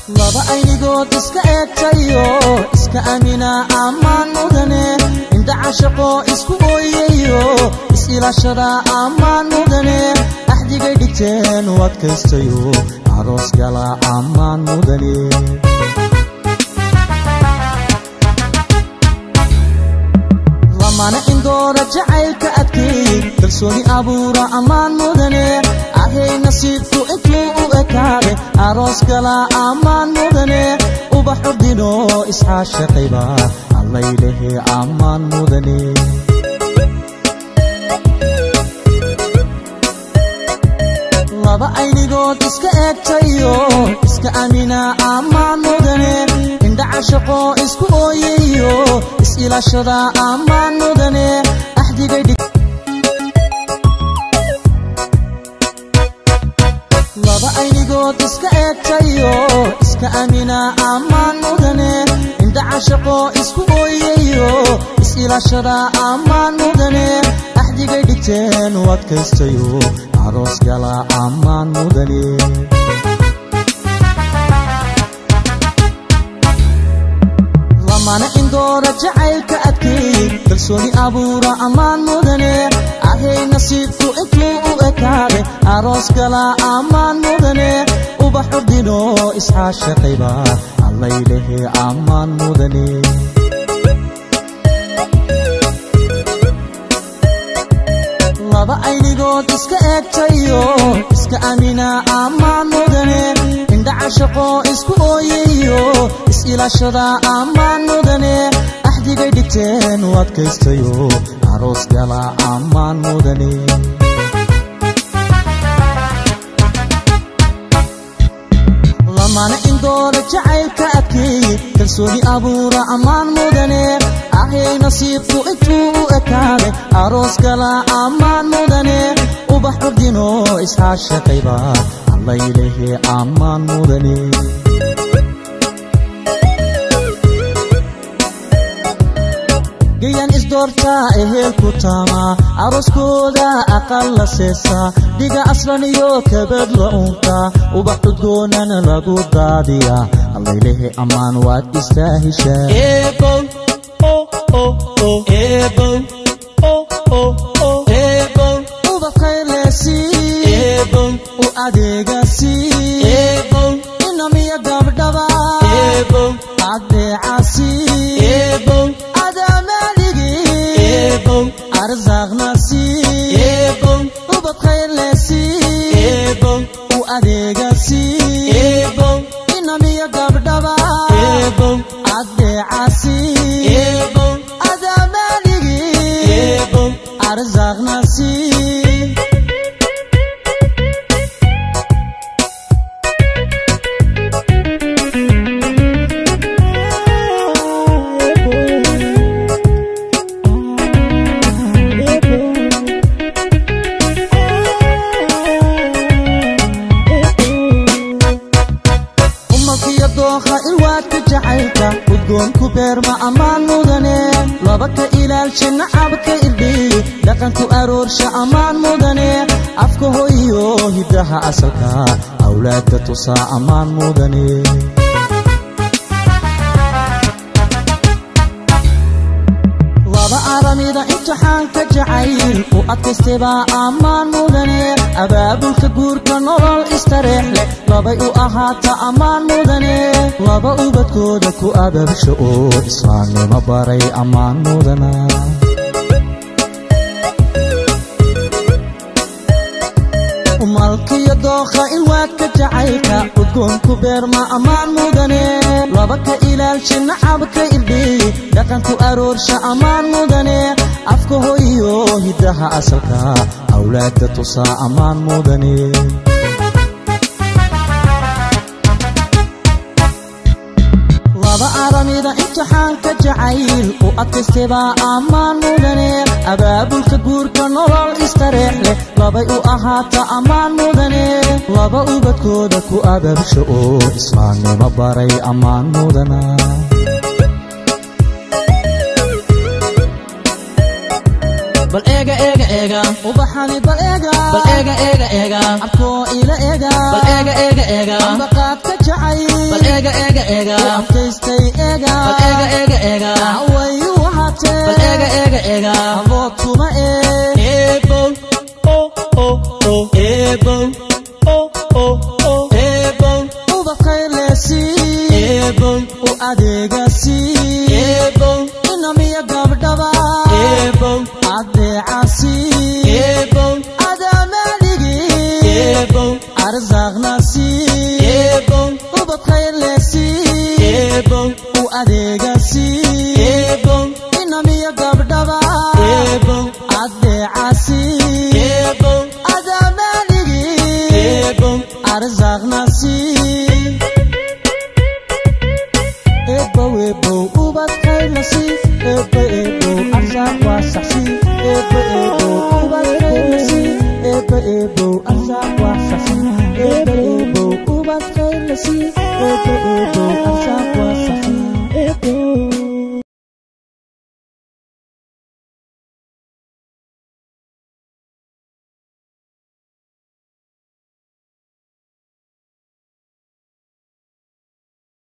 laba aynigood iska eegtayo iska amina ammaan mudane indhaca shaqo isku ooyayo is-ilaashada ammaan mudane axdigay dhigteen u adkaystayo aroos gala ammaan mudane lamana indoora jacaylka adkeey kalsooni abuura ammaan mudane ahay nasiibku intuu u ekaade aroos gala ammaan mudane ubax ordino isxaashaqayba allaylehe ammaan mudane laba aynigood iska eegtayo iska amina ammaan mudane indhaca shaqo isku ooyayo is-ilaashada ammaan mudane axdigay dhig laba aynigood iska eegtayo iska amina ammaan mudane indhaca shaqo isku ooyayo is-ilaashada ammaan mudane axdigay dhigteen u adkaystayo aroos gala ammaan mudane lamana indoora jacaylka adkeey kalsooni abuura ammaan mudane ahay nasiibku intuu u ekaade aroos gala ammaan mudane ubax ordino isxaashaqayba allaylehe ammaan mudane laba aynigood iska eegtayo iska amina ammaan mudane indhaca shaqo isku ooyayo is-ilaashada ammaan mudane axdigay dhigteen u adkaystayo aroos gala ammaan mudane lamana indoora jacaylka adkeey kalsooni abuura ammaan mudane ahay nasiibku intuu u ekaade aroos gala ammaan mudane ubax ordino isxaashaqayba allaylehe ammaan mudane gayan isdoortaa ehelku taama arooskooda aqal la seesaa dhiga aslan iyo kabad la unka ubax cudgoonana lagu daadiya allaylehe ammaan waad istaahishaa ubadkaylesi u adeegasi inamiya gabdhaba adeecasi arzaaqnasi ubadkaylesi u adeegasi inamiya gabdhaba adeecasi adamaaligi arzaaqnasi umalkiyo dookha ilwaadka jacaylka udgoonku beerma ammaan mudane laba ka ilaalsha nacabka irdhiy dhaqanku aroorsha ammaan mudane afka hoyo hiddaha asalka awlaadka tusaa ammaan mudane laba aramida imtixaanka jacayl u adkaystaybaa ammaan mudane abaabulka guurka nolol istareex leh labay u ahaata ammaan mudane laba ubadkooda ku ababsha oo islaamnimo baray ammaan mudana umalkiyo dookha ilwaadka jacaylka udgoonku beerma ammaan mudane laba ka ilaalsha nacabka irdhiy dhaqanku aroorsha ammaan mudane afka hoyo hiddaha asalka awlaadka tusaa ammaan mudane laba aramida imtixaanka jacayl u adkaystaybaa ammaan mudane abaabulka guurka nolol istareex leh labay u ahaata ammaan mudane laba ubadkooda ku ababsha oo islaamnimo baray ammaan mudana bal eega eega eega ubaxani bal eega bal eega eega eega abkoo ila eega bal eega eega eega ambaqaadka jacay bal eega eega eega adkaystay eega bal eega eega eega way u ahaatee bal eega eega eega aboodkuma ee eebow oh oh oh eebow oh oh oh eebow ubadkayleesii eebow u adeegasii eebow inamiya gabdhaba eebow adeecasii eebow adaamadhigii eebow arsaaqnasii eebow ubadkayleesii eebow u adeegasii eebow inamiya gabdhaba eebow adeecasii eebow adaamadhigii eebow arsaaqnasii ebow ebow ubadkaylasii ebo ebow arsaaq waasaxsii ebo ebow ubadkaylasii ebo ebow arsaaq waasaxsii ebo ebow ubadkaylasii ebo ebow arsaaq waa